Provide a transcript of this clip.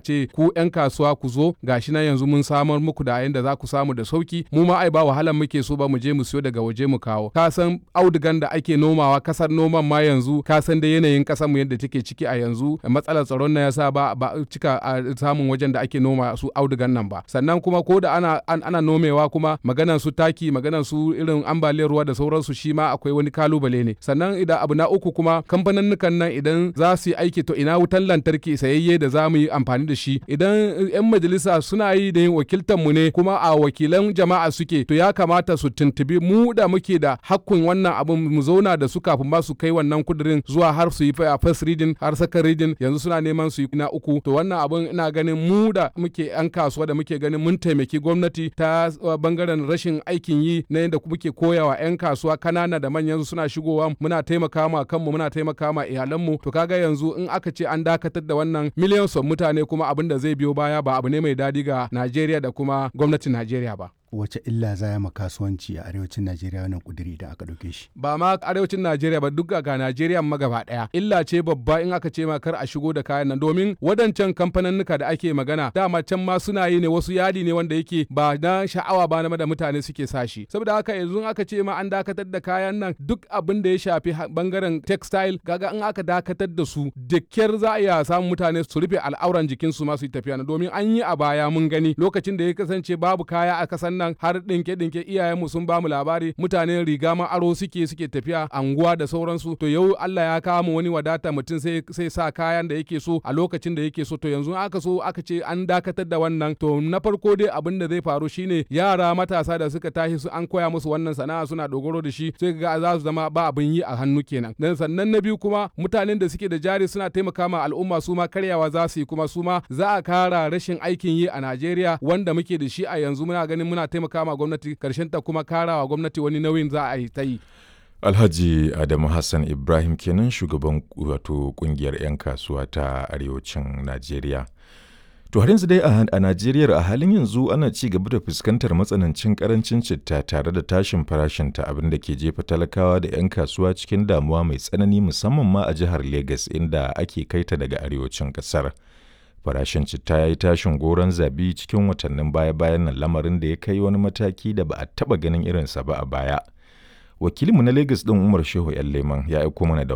ce ku 'yan kasuwa ku zo gashi na yanzu mun samar muku da yanda za ku samu da sauki mu ma ai ba wahalan muke so ba mu je mu siyo daga waje mu kawo ka san audugan da ake nomawa kasar noman ma yanzu ka san da yanayin kasar mu yadda take ciki a yanzu matsalar tsaron na yasa ba ba cika a samun wajen da ake noma su audugan nan ba sannan kuma ko da ana ana nomewa kuma maganan su taki maganan su irin ambaliyar ruwa da sauransu shi ma akwai wani kalubale ne sannan idan abu na uku kuma kamfanin nan idan za su yi aiki to ina wutan lantarki sayayye da za mu yi amfani da shi idan 'yan majalisa suna yi da yin wakiltar mu ne kuma a wakilan jama'a suke to ya kamata su tuntubi mu da muke da hakkun wannan abin mu zauna da su kafin ba su kai wannan kudirin zuwa har su yi a first reading har second reading yanzu suna neman su yi na uku to wannan abin ina ganin mu da muke 'yan kasuwa da muke ganin mun taimaki gwamnati ta bangaren rashin aikin yi na yadda muke koyawa 'yan kasuwa kanana da manyan suna shigowa muna taimaka ma kanmu muna taimaka ma iyalanmu to kaga yanzu in aka ce an dakatar da wannan miliyan son mutane kuma abin da zai biyo baya ba abu ne mai dadi ga Najeriya da kuma gwamnatin Najeriya ba. wace illa za ya kasuwanci a arewacin Najeriya wannan kuduri da aka ɗauke shi. Ba ma arewacin Najeriya ba duk ga Najeriya ma gaba ɗaya. Illa ce babba in aka ce ma kar a shigo da kayan nan domin wadancan kamfaninnika da ake magana dama can ma suna yi ne wasu yadi ne wanda yake ba na sha'awa ba na da mutane suke sa shi. Saboda haka yanzu aka ce ma an dakatar da kayan nan duk abin da ya shafi bangaren textile kaga in aka dakatar da su da kyar za a iya samun mutane su rufe al'auran jikinsu ma su yi tafiya domin an yi a baya mun gani lokacin da ya kasance babu kaya a kasan nan har dinke dinke iyayenmu sun ba mu labari mutane riga ma aro suke suke tafiya anguwa da sauransu to yau Allah ya kawo mu wani wadata mutum sai sai sa kayan da yake so a lokacin da yake so to yanzu aka so aka ce an dakatar da wannan to na farko dai abin da zai faru shine yara matasa da suka tashi su an koya musu wannan sana'a suna dogaro da shi sai ga za su zama ba abin yi a hannu kenan dan sannan na biyu kuma mutanen da suke da jari suna taimaka ma al'umma su ma karyawa za su yi kuma su ma za a kara rashin aikin yi a Najeriya wanda muke da shi a yanzu muna ganin muna taimaka ma gwamnati karshen ta kuma karawa gwamnati wani nauyin za a yi ta yi. Alhaji Adamu Hassan Ibrahim kenan shugaban wato kungiyar 'yan kasuwa ta arewacin Najeriya. To har yanzu dai a Najeriya a halin yanzu ana ci gaba da fuskantar matsanancin karancin citta tare da tashin farashinta abin da ke jefa talakawa da 'yan kasuwa cikin damuwa mai tsanani musamman ma a jihar Legas inda ake kaita daga arewacin kasar. Farashin citta ya yi tashin goron zabi cikin watannin baya-bayan nan lamarin da ya kai wani mataki da ba a taɓa ganin irinsa ba a baya. Wakilinmu na Legas ɗin Umar Shehu 'yan Leman ya aiko mana da